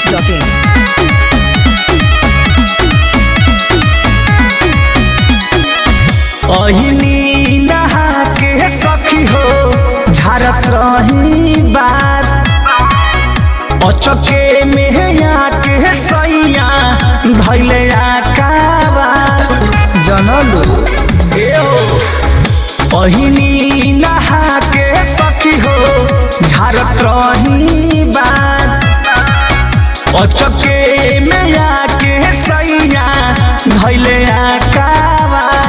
biharmasti.in अहिनी नहा के सखी हो झारत रही बार अचके में आके सैया धैले आकाबार जनलू ए हो अहिनी नहा के सखी हो झारत रही बार अचके में आके सैया धैले आकाबार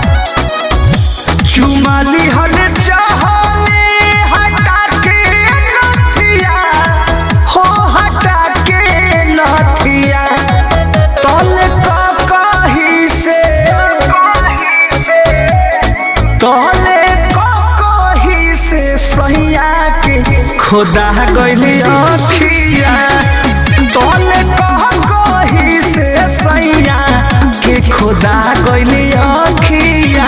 चुमाली हल चाहने हटा के नथिया हो हटा के नथिया तल का कही से तले का कही से सैया के खुदा गइली अखिया तले का कही से सैया के खुदा गइली अखिया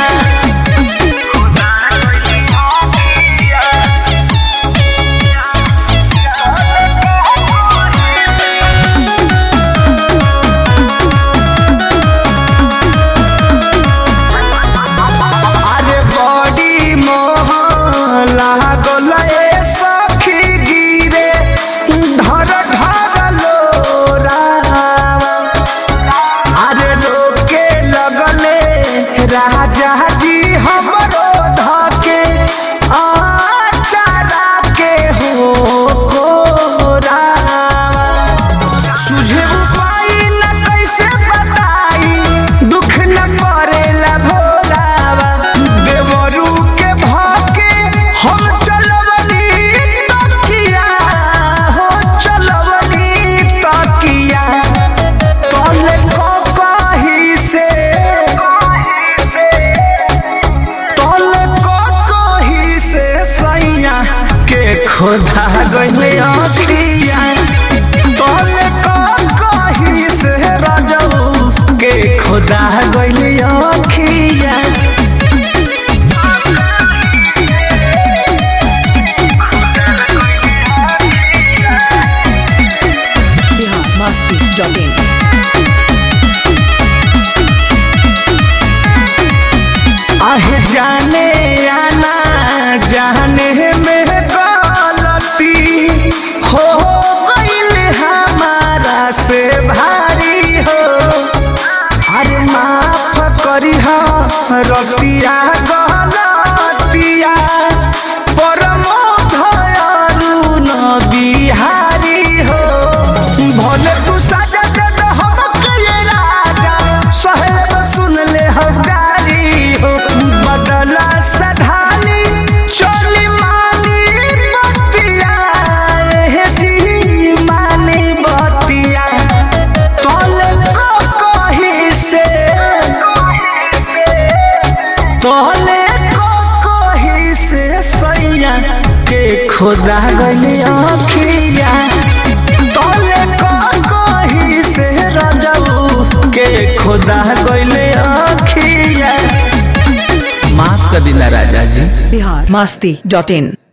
अरे बड़ी मोह लागल ए सखी गिरे ढर ढर लोरावा अरे रोके लगले राजा जी हमरो धके आचारा के हो कोरावा सुझे उपाय न कैसे बताई दुख न पड़ेला भोलावा देवरू के भाके हम चलवनी तकिया हो चलवनी तकिया तले को कही से तले को कही से सैया के खोदा गइले अखिया तले को कही से राजऊ के खोदा गइले अखिया biharmasti.in आहे जाने आना जाने में गलती हो गइल हमारा से भारी हो अरे माफ करी हो रतिया गलतिया परमो धयालु न बिहारी हो भले तू सजा दे दे हमके ये राजा सहेब सुन ले हकारी हो बदला सधानी चोली मानी बतिया हे जी मानी बतिया तोले को कही से तोले को कही से सैया के खुदा गली अखिया तोले को कही से रजऊ के खुदा गइले अखिया माफ कर दिला राजा जी biharmasti.in